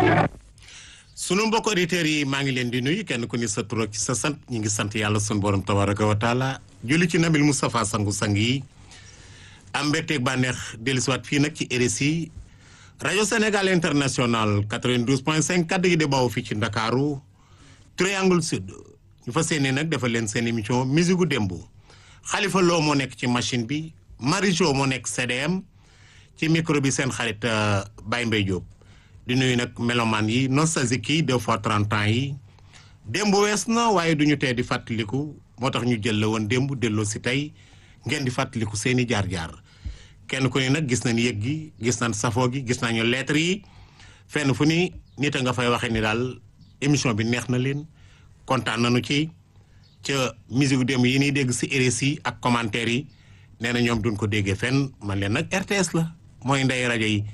sunu mbokk auditeurs yi maa ngi leen di nuyu kenn ku ni sa tur ak sa sant ñi ngi sant yàlla sunu borom tabaraka wa taala julli ci nabil Moustapha sangu-sang yi am mbégteeg bànneex dellusiwaat fii nag ci RSI rajo Sénégal international 92.5 kaddu gi di bawoo fii ci Ndakaaru Triangle Sud ñu fas yéene nag defal leen seen émission musique gu démb Khalifa Lo moo nekk ci machine bi Marijo moo nekk CDM ci micro bi seen xarit Baye Mbaye Diop di nuyu nag melomaan yi nostalgique yi deux fois trente ans yi démb wees na waaye du ñu tee di fàttaliku moo tax ñu jël la woon démb delloo si tey ngeen di fàttaliku seen i jaar-jaar kenn ku ne nag gis nañ yëg gi gis nañ safoo gi gis nañu lettre yi fenn fu ni nit a nga fay waxee ni daal émission bi neex na leen kontaan nañu ci ca musique démb yi ñuy dégg si RSI ak commentaire yi nee na ñoom duñ ko déggee fenn man leen nag RTS la mooy ndey rajo yi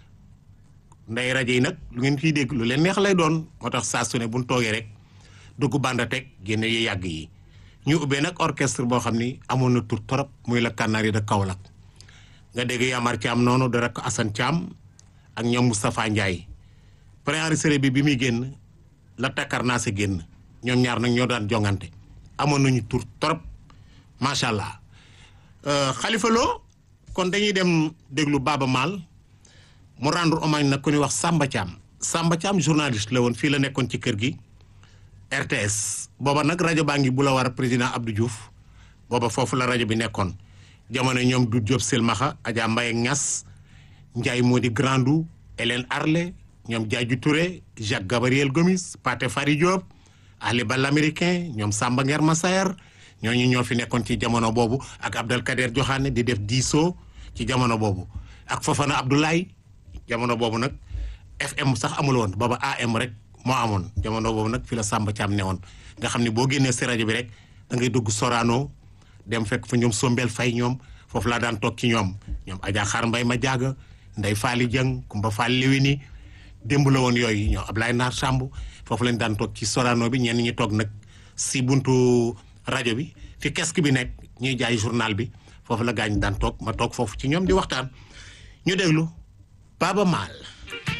ndey rajo yi nag lu ngeen ciy dégg lu leen neex lay doon moo tax saa su ne buñ toogee rek dugg banda teg génne yu yàgg yi ñu ubbee nag orchestre boo xam ni amoon na tur torop muy la Canaries de Kaolack nga dégg Yamar Thiam noonu da rek Assane Thiam ak ñoom Moustapha Ndiaye préenregistré bi bi muy génn la takkar naa si génn ñoom ñaar nag ñoo daan jongante amoon nañu tur torop macha allah Khalifa Lo kon dañuy dem déglu Baba Maal mu rendre hommage nag ku ñuy wax Samba Thiam Samba Thiam journaliste la woon fii la nekkoon ci kër gi RTS booba nag rajo baa ngi bu la war a président Abdou Diouf booba foofu la rajo bi nekkoon jamono ñoom du Diop Silmaxa Adja Mbaye Niass Ndiaye moo di Grandou Hélène Arlé ñoom Diadji Touré Jacques Gabriel Gomis Pathé Fary Diop Ali Bal américain ñoom Samba Nguer Massaer ñooñu ñoo fi nekkoon ci jamono boobu ak Abdelkader Joxaane di def diisoo ci jamono boobu ak Fofana Abdoulaye jamono boobu nag FM sax amul woon booba AM rek moo amoon jamono boobu nag fi la Samba Thiam ne woon nga xam ne boo génnee si rajo bi rek da ngay dugg Sorano dem fekk fa ñoom Sombel Fay ñoom foofu laa daan toog ci ñoom ñoom Adja Xaar Mbay ma jaaga Ndey Faali Jëng Kumba Faali Lewini démb la woon yooyu ñoom Ablaye Naar Samb foofu lañ daan toog ci Sorano bi ñenn ñi toog nag si buntu rajo bi fi kesk bi nekk ñuy jaay journal bi foofu la gaañ daan toog ma toog foofu ci ñoom di waxtaan ñu déglu Baba Maal